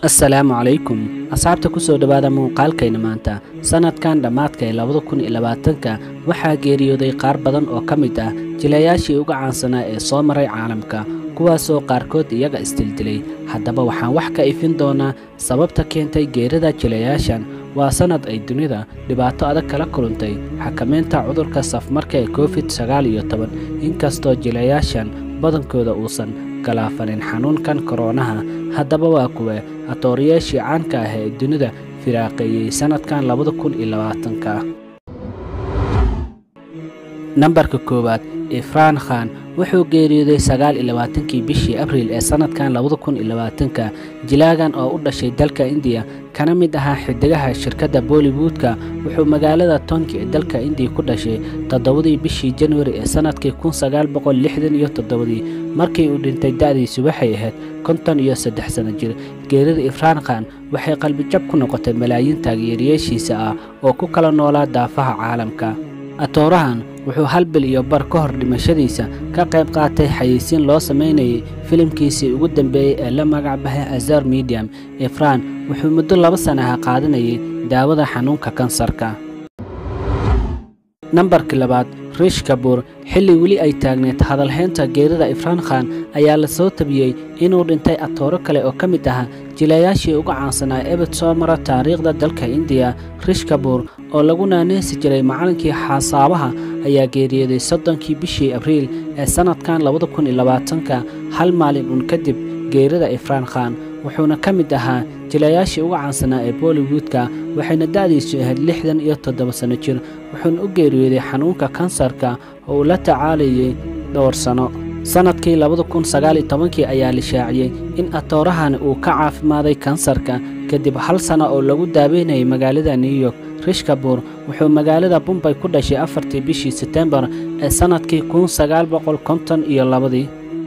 assalaamu calaykum asxaabta ku soo dhowaada muuqaalkayna maanta sannadkan dhammaadka ee labada kun iyo labaatanka waxaa geeriyooday qaar badan oo ka mid ah jilayaashii uga caansanaa ee soo maray caalamka kuwaasoo qaarkood iyaga isdildilay haddaba waxaan wax ka ifin doonaa sababta keentay geerida jilayaashan waa sannad ay dunida dhibaato adag kala kulantay xakamaynta cudurka safmarka ee covid sagaal iyo toban inkastoo jilayaashan badankooda uusan galaafanin xanuunkan koronaha haddaba waa kuwa atooriyaashii caanka ah ee dunida firaaqeeyey sannadkan labada kun iyo labaatanka nambarka koowaad ifraan khan wuxuu geeriyooday sagaal iyo labaatankii bishii abriil ee sannadkan labada kun iyo labaatanka jilaagan oo u dhashay dalka indiya kana mid ahaa xidigaha shirkadda bollywoodka wuxuu magaalada tonki ee dalka indiya ku dhashay toddobadii bishii januari ee sannadkii kun sagaal boqol lixdan iyo toddobadii markii uu dhintay da'diisu waxay ahayd konton iyo saddex sano jir geerida ifraan khan waxay qalbijab ku noqotay malaayiin taageerayaashiisa ah oo ku kala noolaa daafaha caalamka atoorahan wuxuu hal bil iyo bar ka hor dhimashadiisa ka qayb qaatay xayeysiin loo samaynayay filimkiisii ugu dambeeyey ee la magac bahay azar medium ifraan wuxuu muddo laba sanaha qaadanayay daawada xanuunka kansarka nambarkii labaad riish kabuur xilli weli ay taagneed hadalhaynta geerida ifraan khan ayaa la soo tabiyey inuu dhintay atooro kale oo ka mid ahaa jilayaashii uga caansanaa ebed soo mara taariikhda dalka indiya riish kabuur oo lagu naaneysi jiray macalinkii xasaabaha ayaa geeriyooday soddonkii bishii abriil ee sannadkan labada kun iyo labaatanka hal maalin uun kadib geerida ifraan khan wuxuuna ka mid ahaa jilayaashii uga caansanaa ee bollywoodka waxayna da'diisu ahayd lixdan iyo toddoba sanno jir wuxuuna u geeriyooday xanuunka kansarka oo uu la tacaalayay dhowr sanno sannadkii labada kun sagaal iyo tobankii ayaa la shaaciyey in atoorahani uu ka caafimaaday kansarka kadib hal sanno oo lagu daaweynayay magaalada new york riish kabuur wuxuu magaalada bumbay ku dhashay afartii bishii setembar ee sannadkii kun sagaal boqol konton iyo labadii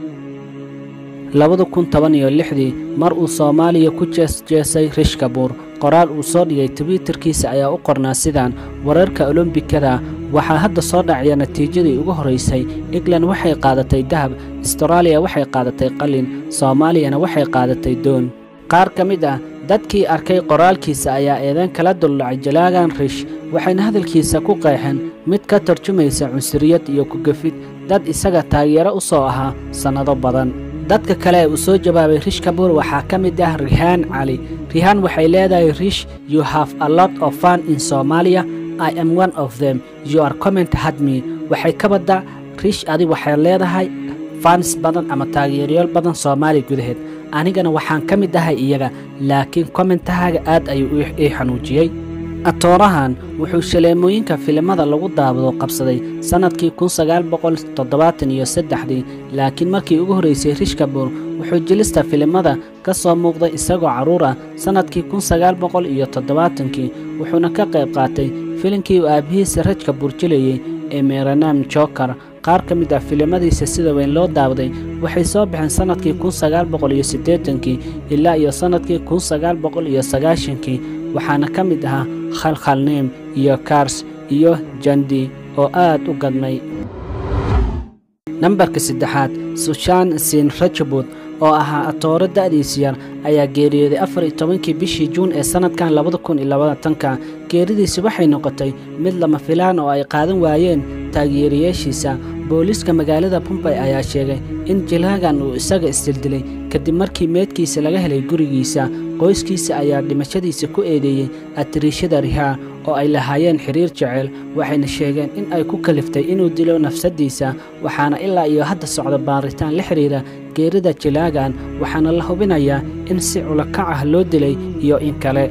labada kun toban iyo lixdii mar uu soomaaliya ku jeesjeesay riish kabuur qoraal uu soo dhigay twitterkiisa ayaa u qornaa sidaan wararka olombikada waxaa hadda soo dhacaya natiijadii ugu horraysay england waxay qaadatay dahab astaraaliya waxay qaadatay qalin soomaaliyana waxay qaadatay doon qaar ka mid ah dadkii arkay qoraalkiisa ayaa eedayn kala duldhacay jalaagan riish waxayna hadalkiisa ku qeexeen mid ka tarjumaysa cunsuriyad iyo kugafid dad isaga taageero u soo ahaa sannado badan dadka kale ee uu soo jawaabay riish kabuur waxaa ka mid ah rihaan cali rihaan waxay leedahay riish you have a lot of fun in somalia i am one of them you are comment hadme waxay ka badda riish adi waxay leedahay fans badan ama taageerayaal badan soomaaliya gudaheed anigana waxaan ka mid ahay iyaga laakiin kommentahaaga aad ayuu ii xanuujiyey atoorahan wuxuu shaleemooyinka filimada lagu daawado qabsaday sannadkii kun sagaal boqol toddobaatan iyo saddexdii laakiin markii ugu horraysay riish kabuur wuxuu jelista filimada ka soo muuqday isagoo carruur ah sannadkii kun sagaal boqol iyo toddobaatankii wuxuuna ka qayb qaatay filimkii uu aabbihiisa raj kabuur jilayey ee meeranam jokar qaar ka mid ah filimadiisa sida weyn loo daawaday waxay soo baxeen sannadkii kun sagaal boqol iyo siddeetankii ilaa iyo sannadkii kun sagaal boqol iyo sagaashankii waxaana ka mid ahaa khalkhalneem iyo kars iyo jandi oo aad u gadnay nambarka saddexaad sushan sin rajabud oo ahaa atooro da'diis yar ayaa geeriyooday afar iyo tobankii bishii juun ee sannadkan labada kun iyo labaatanka geeridiisi waxay noqotay mid lama filaan oo ay qaadan waayeen taageerayaashiisa booliiska magaalada bumbay ayaa sheegay in jilaagan uu isaga isdildilay kadib markii meedkiisa laga helay gurigiisa qoyskiisa ayaa dhimashadiisa ku eedeeyey atiriishada rihaa oo ay lahaayeen xiriir jecel waxayna sheegeen in ay ku kaliftay inuu dilo nafsaddiisa waxaana ilaa iyo hadda socda baaritaan la xidhiira geerida jilaagan waxaana la hubinayaa in si culakac ah loo dilay iyo in kale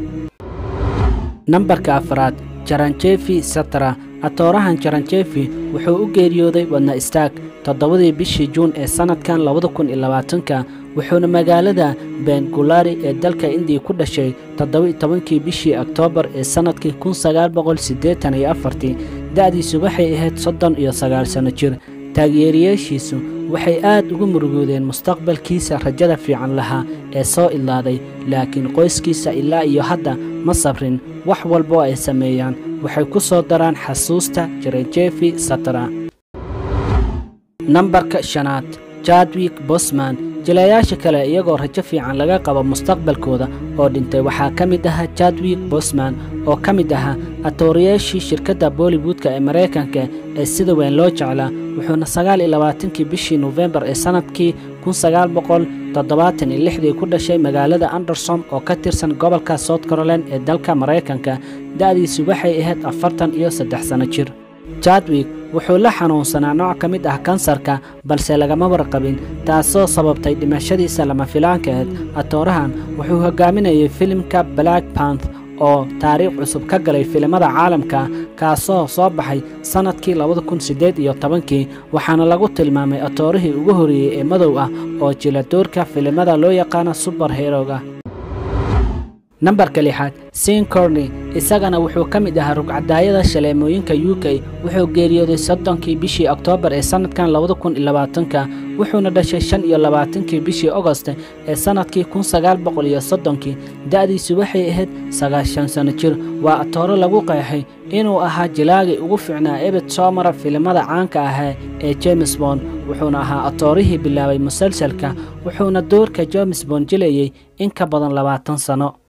nambarka afraad jaranjefi satra atoorahan jaranjefi wuxuu u geeriyooday wadna istaag toddobadii bishii juun ee sannadkan labada kun iyo labaatanka wuxuuna magaalada bengulari ee dalka indiya ku dhashay toddoba-iyo tobankii bishii oktoobar ee sannadkii kun sagaal boqol siddeetan iyo afartii da'diisu waxay ahayd soddon iyo sagaal sanno jir taageerayaashiisu waxay aad ugu murugoodeen mustaqbalkiisa rajada fiican lahaa ee soo ilaaday laakiin qoyskiisa ilaa iyo hadda ma sabrin wax walboo ay sameeyaan waxay ku soo daraan xasuusta jarejefi satra nambarka shanaad jadwik bosman jilayaasha kale iyagoo rajo fiican laga qabo mustaqbalkooda oo dhintay waxaa ka mid ahaa jadwig bosman oo ka mid ahaa atooriyaashii shirkadda bollywoodka ee maraykanka ee sida weyn loo jeclaa wuxuuna sagaal iyo labaatankii bishii nofembar ee sannadkii kun sagaal boqol toddobaatan iyo lixdii ku dhashay magaalada anderson oo ka tirsan gobolka south caroline ee dalka maraykanka da'diisu waxay ahayd afartan iyo saddex sanno jir jadwig wuxuu la xanuunsanaa nooc ka mid ah kansarka balse lagama warqabin taasoo sababtay dhimashadiisa lama filaanka ahayd atoorahan wuxuu hogaaminayay filimka black panth oo taariikh cusub ka galay filimada caalamka kaasoo soo baxay sannadkii labada kun siddeed iyo tobankii waxaana lagu tilmaamay atoorihii ugu horreeyey ee madow ah oo jila doorka filimada loo yaqaano subar heroga nambarka lixaad sin corney isagana wuxuu ka mid ahaa rugcadaayada shaleemooyinka u k wuxuu geeriyooday soddonkii bishii oktoobar ee sannadkan labada kun iyo labaatanka wuxuuna dhashay shan iyo labaatankii bishii ogost ee sannadkii kun sagaal boqol iyo soddonkii da'diisu waxay ahayd sagaashan sanno jir waa atooro lagu qeexay inuu ahaa jilaagii ugu fiicnaa ebed soo mara filimada caanka ahaa ee james bond wuxuuna ahaa atoorihii bilaabay musalsalka wuxuuna doorka james bond jilayey in ka badan labaatan sanno